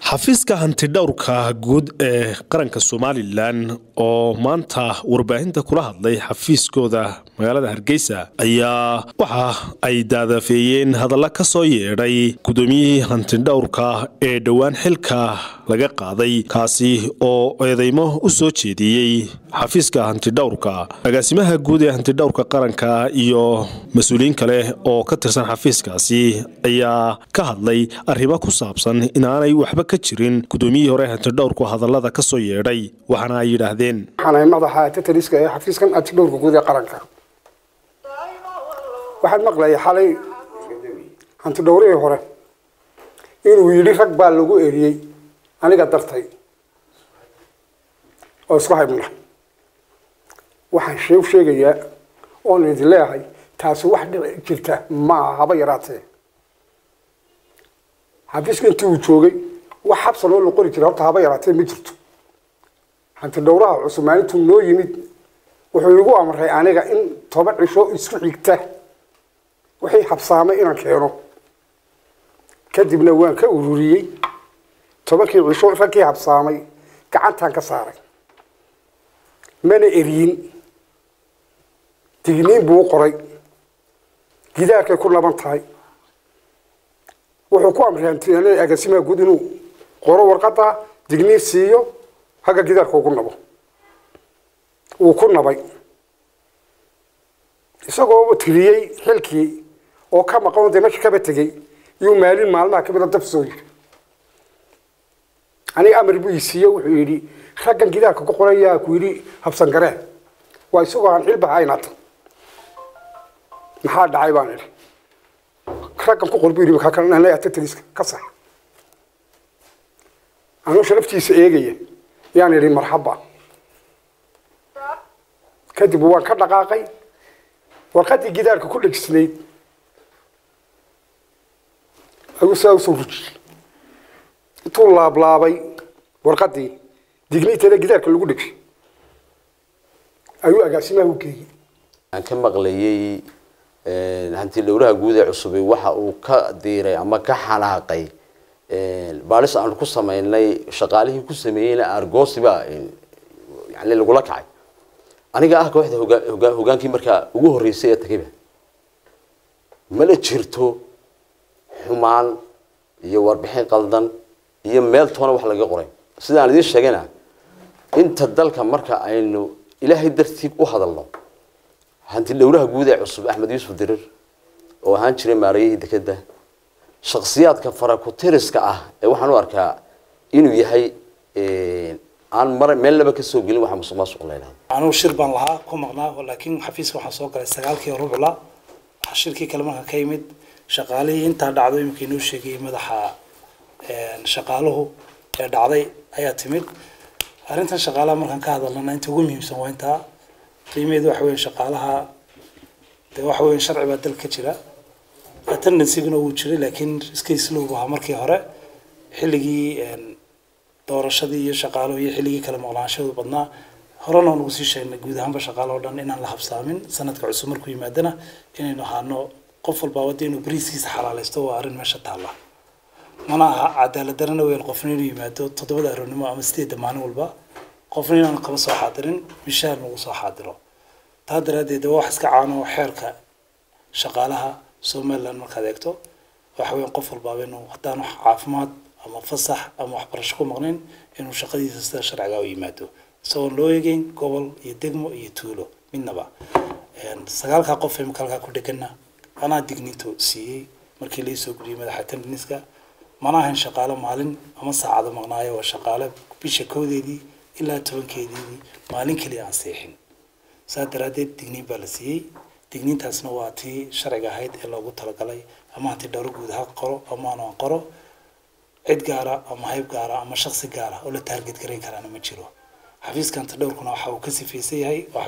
xafiiska hantidhowrka guud ee qaranka somalilan oo maanta warbaahinta kula hadlay xafiiskooda magaalada hargeysa ayaa waxa ay daadafeeyeen hadalla ka soo yeedhay gudoomiyihii hantidhowrka ee dhowaan xilka laga qaaday kaasi oo eedeymo u soo jeediyey xafiiska hantidhowrka agaasimaha guud ee hantidhowrka qaranka iyo mas-uuliyiin kale oo ka tirsan xafiiskaasi ayaa ka hadlay arrimo ku saabsan inaanay waxba ka jirin gudoomiyihii hore hantidhowrku hadallada ka soo yeedhay waxaana ay yidhaahdeen waxaanahay madaxa tataliska ee xafiiskan hantidhowrka guud ee qaranka waxaan maqlayay xalay hantidhowrihii hore inuu yidhi rag baa lagu eriyey aniga dartay oo isku haybna waxaan shee sheegayaa oon idin leeyahay taasi wax dhici jirta maaha haba yaraatee xafiiska intii uu joogay wax xabsan oo la qori jira horta haba yaraatee ma jirto hantidhowraha cusub maalintuu noo yimid wuxuu igu amray aniga in toban cisho isku xigta wixii habsaamay inaan keeno kadibna waan ka ururiyey tobankii cisho raggii habsaamay gacantaan ka saaray mana eriyin digniin buu u qoray gidaarkay ku laban tahay wuxuu ku amray agaasimaha guud inuu qoro warqada digniin siiyo hagga gidaarka ugu nabo wuu ku nabay isagoo tiriyey xilkii oo ka maqan dee meesha kaba tegey iyuu maalin maalmaha kamida dab soo yiri aniga amar buu isiiye wuxuu yidhi raggan gidaarka ku qorayaa ku yidhi habsan garee waa isagoo aan xilba haynata maxaa dhacay baan idhi raggan ku qor buu yidhi kakataliska ka sax anuu sharaftiisa eegaya yaan idhi marxaba kadib waan ka dhaqaaqay warqadii gidaarka ku dhegisnayd ayuu saa usoo rujiyey intuu laablaabay warqadii digniinteeda gidaarka lagu dhegshay ayuu agaasimaha u geeyey aan ka maqlayey hanti dhowraha guud ee cusubay waxa uu ka diiray ama ka xanaaqay baalis aanu ku samaynay shaqaalihii ku sameeyeyna argosiba yani lagula kacay aniga ah kooxda hogaa hogaankii markaa ugu horreysay ee tagayba mana jirto xumaan iyo warbixin qaldan iyo meel toona wax laga qoray sidaan idiin sheegayna inta dalka marka aynu ilaahay dartiib u hadalno hanti dhowraha guud ee cusub axmed yuusuf dirir oo ahaan jiray maarayihii dekeda shaksiyaadka farakutiriska ah ee waxaan u arkaa inuu yahay aan mar meel laba kasoo gelin waxa musuq maasuq la yidhahdo anugu shir baan lahaa ku maqnaa laakiin xafiiska waxaan soo galay sagaalkii rubla shirkii kale marka ka yimid shaqaalihii intaa dhacdo iminka inoo sheegayay madaxa shaqaaluhu ee dhacday ayaa timid arrintan shaqaalaha markaan ka hadalnana inta ugu muhiimsan waa intaa qiimaheedu waxa weya shaqaalaha de waxa weya sharci baa dalka ka jira attendancyguna wuu jiray laakiin iska islowbu ahaa markii hore xilligii doorashadii iyo shaqaaluhu iyo xilligii kala maqlaanshadu badnaa horena waan ugu sii sheegnay guud ahaanba shaqaale oo dhan inaan la habsaamin sanadka cusub markuu yimaadana inaynu ahaano qof walba wada inuu bariiskiisa xalaalaysto waa arrin meesha taalla mana aha cadaalad darana weyn qofna inuu yimaado toddobada aroornimo ama sideedda maalin walba qofna inaanu kaba soo xaadirin mishaar nagu soo xaadiro taa daraaddeed waa wax iska caano xeerka shaqaalaha somaliland markaad eegto waxa weyan qof walbaaba inuu haddaan wax caafimaad ama fasax ama waxbarasho ku maqnayn inuu shaqadiisa sida sharciga u yimaado isagoon loo eegeyn gobol iyo degmo iyo tuulo midnaba sagaalkaa qof imika halkaa ku dhegana anaa digniinto siiyey markii laisoo guriyey madaxa tendiniska mana ahayn shaqaale maalin ama saacado maqnaayo waa shaqaale bisha kowdeedii ilaa tobankeedii maalin keliya aan seexin saa daraaddeed digniin baa la siiyey digniintaasna waa tii sharciga ahayd ee loogu talagalay ama hanti dhowro guud ha qoro ama aan qoro cid gaara ama hayb gaara ama shaksi gaara oo la taarget garayn karaana ma jiro xafiiska hanti dhowrkuna waxa uu ka sifaysan yahay